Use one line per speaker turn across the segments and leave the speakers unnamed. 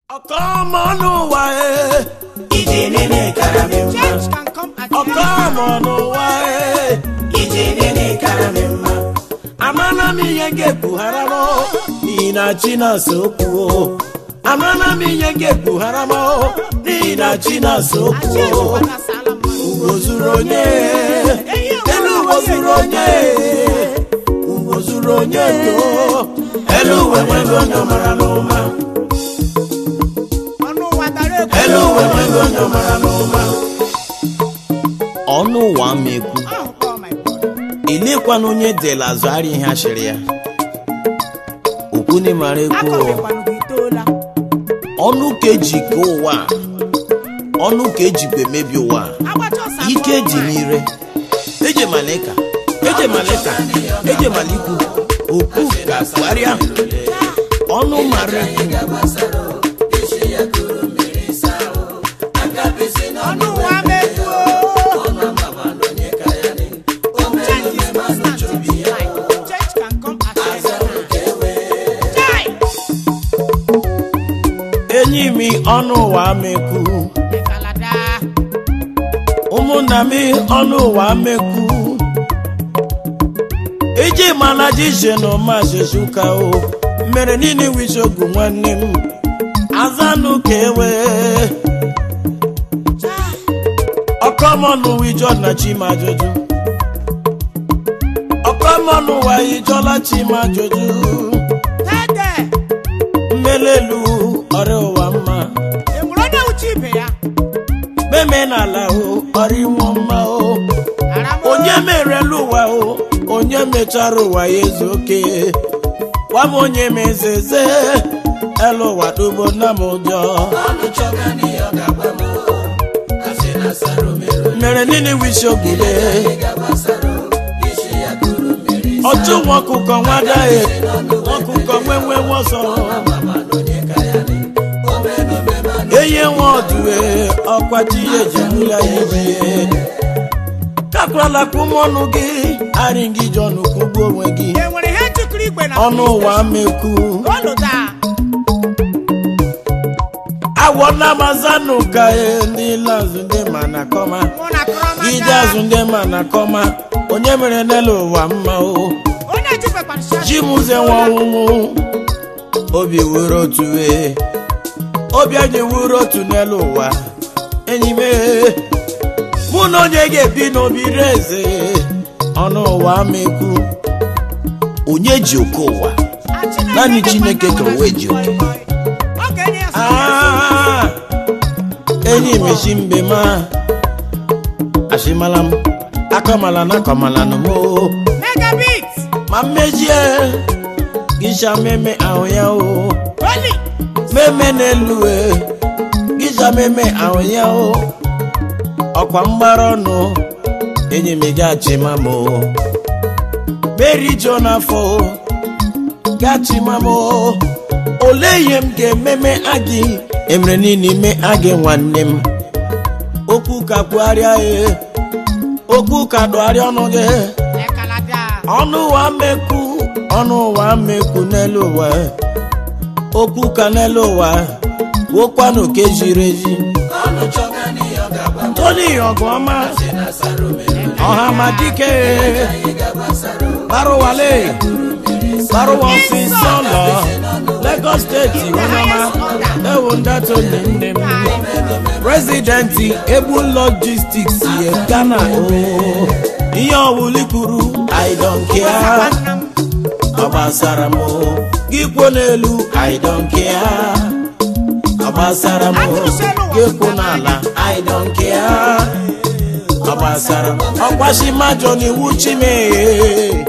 ọkọmọ n'ụwa e
ije nene kara m mma
Change can come at any
ọkọmọ n'ụwa e
ije nene kara m mma
amana m ihe ga-ebughara m n'ihi na chi na-asa okwu o. amana m ihe ga-ebughara m n'ihi na chi na-asa okwu
Achị
o.
ụwa na-asala mmadụ.
ugo zuru onye elu uwe zuru onye ugo zuru onye do elu uwe nwego onye mara n'ụma
Ọnụ ụwa dara egwu.
elu uwe nwego onye mara n'ụma ọnụ ụwa ma ekwu
Ahụ kpọọ my brother.
ilekwana onye dela azụ ara ihe ashịrị ya okwuni mara ekwu o.
Akọbekwanụ gị itoola.
ọnụ ka eji ke ụwa a, ọnụ ka ejikwa emebi ụwa a.
Agbacha ọsọ abụọ
ike dị
nwaanyị.
n'ire eje malika eje malika eje malikwu okwu ka kwarịa ọnụ mara
Ọnụ ụwa ama etu o. Change is constant in this life. Change can come at any time. Chai!
enyi m ọnụ ụwa mekwu
Ekalada.
ụmụnna m ọnụ ụwa mekwu eji mana jije na ọmajijuka o mere niile wisogwu nwanne m azanụ ka ewe
Chai!
ọkọmọnụ wijọ na chimajoju ọkọmọnụ wa ijọla chimajoju
Tede!
mmelelu ọrịa ụwa mma
Enwere onye uche ibe ya?
meme n'ala o ọrịa ịnwụ mma o
Ara m o.
onye merela ụwa o onye mechara ụwa ya ezu oke gwa m onye mezeze elu ụwa dugbo nna m ụjọ
ọnụ chọga n'ihe ọ ga-agba m asị na sara omero
mere niile wisi ogide
ga-agbasara isi ya kuru mmiri
ọchụ nwa ọkụkọ nwadaghị ọkụkọ nwenwe nwọsọ
mama na onye ka ya dị omenome ma
enye nwa ọdụwe ọkwachi ya ejimula ya ibie kakwala kwụmọnụ gị arị gị jọnụ kugbu onwe gị
Enwere ihe njikere igwe na
ọnụ ụwa mekwu
Oluda.
awọ namazanụ ka e ndị lazụ ndị ma na kọma
Mụ na Krọmada.
ije azụ ndị ma na kọma onye mere n'elu ụwa mma o
Onye ejikwekwara shọt.
ji mụze nwa ọnwụnwụ obi wuru otu wee obi anyị wuru otu n'elu ụwa enyi m ee, mụ na onye ga-ebi n'obi ire eze ọnụ ụwa mekwu onye ji oke ụwa Naanị Chineke ka o wee ji oke.
Ọ ga-enye ya sọ.
Ah, enyi mechi mbe ma ashimala m akọmala na akọmala nụ mo
Megabit.
ma mmejie gịcha meme ahụ ya o
Holy.
meme n'elu e gịcha meme ahụ ya o ọkwa mgbara ọnụ enyi m gachima m o meri jo n'afọ gachima m o olee ihe m ga-ememe agị emere niile ime agị nwanne m okwu ka kwugharịa e okwu ka dụgharịa ọnụ gị
Ekalada.
ọnụ ụwa mekwu ọnụ ụwa mekwu n'elu ụwa okwu ka n'elu ụwa wokwanụ ka ejiri eji
ọnụ chọga n'ihe ọ ga-agba m
toni ọgụọma
asị na sara omero
ọha ma dike
anyị ga-agbasara
barụwale barụwa ọfisi ụlọ Lagos steeti ọnọma ewu ndatụ nne m prezidenti egbu logistics ye Ghana o ihe ọwụli kwuru I don't care
Nwanna m.
ọ gbasara m gị kwuo n'elu I don't care ọ gbasara m gị kwuo n'ala I don't care ọ gbasara m ọkwashi majọ n'iwu chimee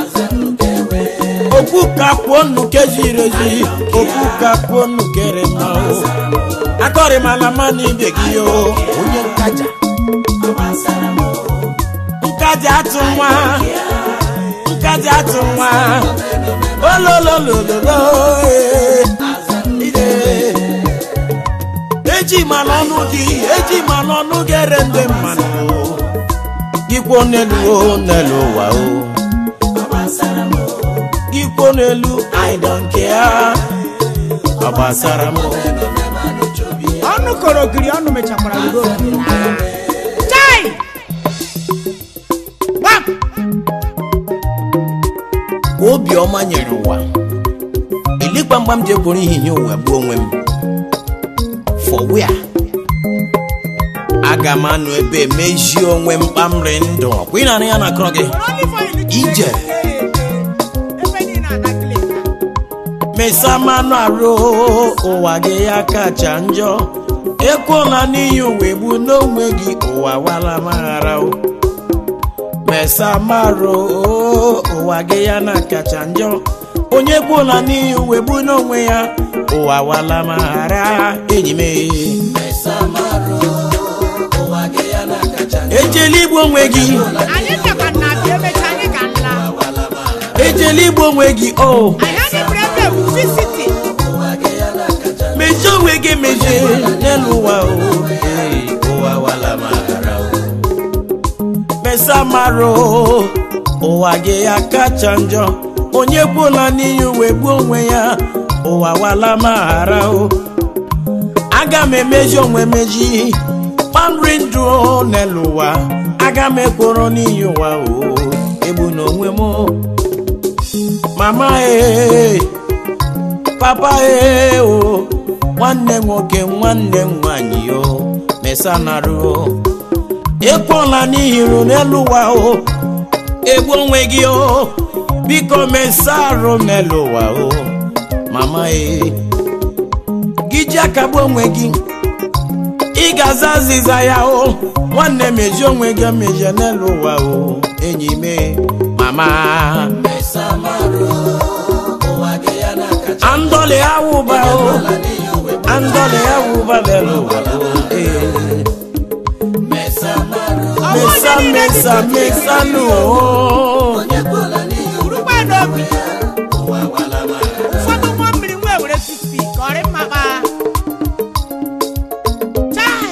okwu ka kwuo nnu kejiri ezi okwu ka kwuo nnu kere mma o akọrịmala ma na ibe gị o onye nkaja nkaja atụ nwa nkaja atụ nwa olololololo ee, ide. eji ma n'ọnụ gị eji ma n'ọnụ gị ere ndị mmanụ gị kwuo n'elu o n'elu ụwa o gị kwuo n'elu I don't care ọ gbasara m
ọnụ koro ogiri ọnụ mechakwara udo chai gbam
obiọma nyere ụwa ili gbamgbam ji ekworo ihihie ụwa bụ onwe m for where aga m anọ ebe mejie onwe m kpamri ndụ ọkwa ị na-anụ ya na akọrọ gị
only for you to
Ije.
ebe niile adakịla
mesa mmanụ arụ ụwa gị ya kacha njọ ekwela n'ihi ụwa egbu n'onwe gị ụwa wala maghara o. mesa marụ ụwa gị ya na kacha njọ onye kwela n'ihi ụwa egbu n'onwe ya ụwa wala maghara enyi m ejela igbu onwe gị
anyị bịakwa na abịa emecha anyị ga nla
ejela igbu onwe gị o
anyị anyị bụrụ ebe ewuzi siti
mejie onwe gị mejie n'elu ụwa o Ee, ụwa wala maghara o mesa marụ ụwa gị ya kacha njọ onye gbula n'ihi uwe gbuo onwe ya ụwa wala maghara o aga m emeji onwe meji kpamri ndụ o n'elu ụwa aga m ekworo n'ihi ụwa o egbu n'onwe m o. mama ee papa ee o nwanne nwoke nwanne m nwanyị o mesanarụ o ekpola n'ihiru n'elu ụwa o egbu onwe gị o biko mesarụ n'elu ụwa o mama ee gị ji akagbu onwe gị ị ga-aza azịza ya o nwanne meji onwe gị mejie n'elu ụwa o enyi me mama andọlị awụba o andọlị awụba n'elu ụwa o ee mesa mesa mesa nụ o
urugbe n'obi ụfọdụ ụgbọ mmiri nwa ewere tupi ka ọrị mma kpaa chai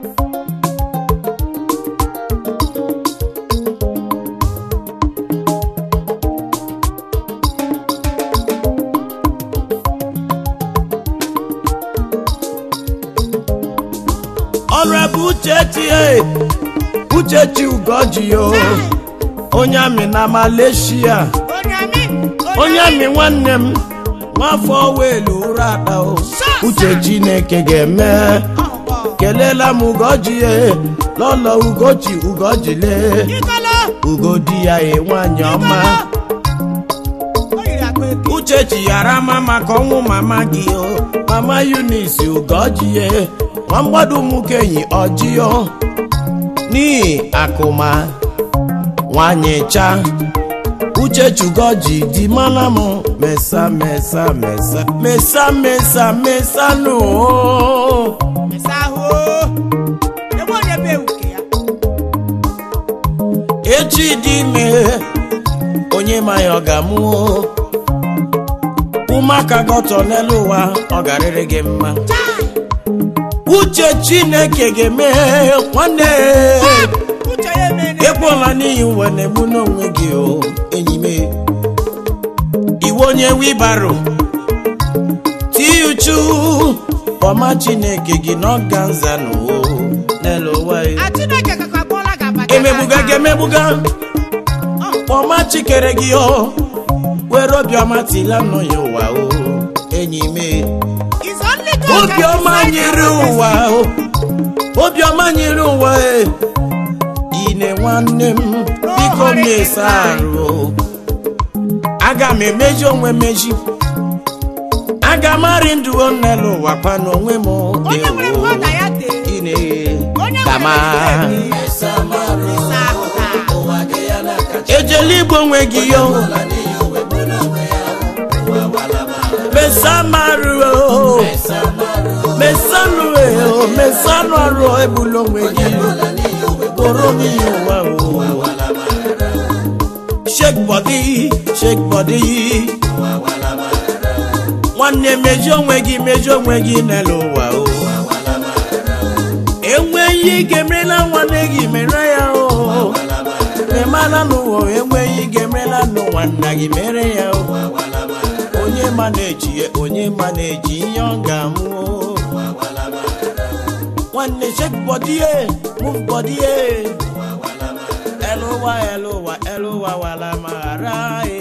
ọrụ ebe uchechi e uchechi ugoji o onye amị na malaysia
onye amị
onye amị nwanne m nwafọ welu ụra ada o uche chineke ga-eme
ọgbọ
kelela m ugoji e lọlọ ugochi ugojile
igolo
ugodi ya e nwanyị ọma
o yiri akpa eke
uchechi yara ama maka ọnwụ mama gị o mama eunice ugojie nwa mgbado ụmụkenyi ọjịọ n'ihi akụma nwanyị cha uchechi ugoji di mana m mesa mesa mesa mesa mesa mesa nụ o.
mesa ahụ o ebe onye be ewuke ya
echi dị ime onye ma ya ọ ga-amụ ụmụaka gọtọ n'elu ụwa ọ garịrị gị mma uche chineke ga-eme nwanne
uche ya emene
ekpola n'ihi uwe na-egbu n'onwe gị o enyi m iwe onye wibaro tii uchu kpọma chineke gị n'ọganza n'o n'elu ụwa ya.
a chineke kakwa kpọla ga abacha
emegbuga gị emegbuga kpọma chikere gị o were obiọma tila nọ ya ụwa o enyi m
It's only God can
obiọma
decide
nyere
our
ụwa o obiọma nyere ụwa e ine nwanne m biko mesa arụ o aga m emeji onwe meji aga m arị ndụ o n'elu ụwa kwa n'onwe m
Onye nwere
ewo
mmadụ ya dee.
ine
Onye
kama
nwere ike eme. Mesa ahụ taa.
ejela igbo onwe gị yo mesamarụ o mesanụ o mesanụ arụ ebula onwe gị kpọrọ n'ihi ụwa o shake body shake body nwanne mejie onwe gị mejie onwe gị n'elu ụwa o enweghị ike emerela nwanne gị mere ya o memana n'ụwa enweghị ike emerela n'ụwa nna gị mere ya o onye ma na-eji onye ma na-eji ihe ọ ga-amụ o nwanne shake body ye move body ye ẹlòwà ẹlòwà ẹlòwà wàlà màrà ye.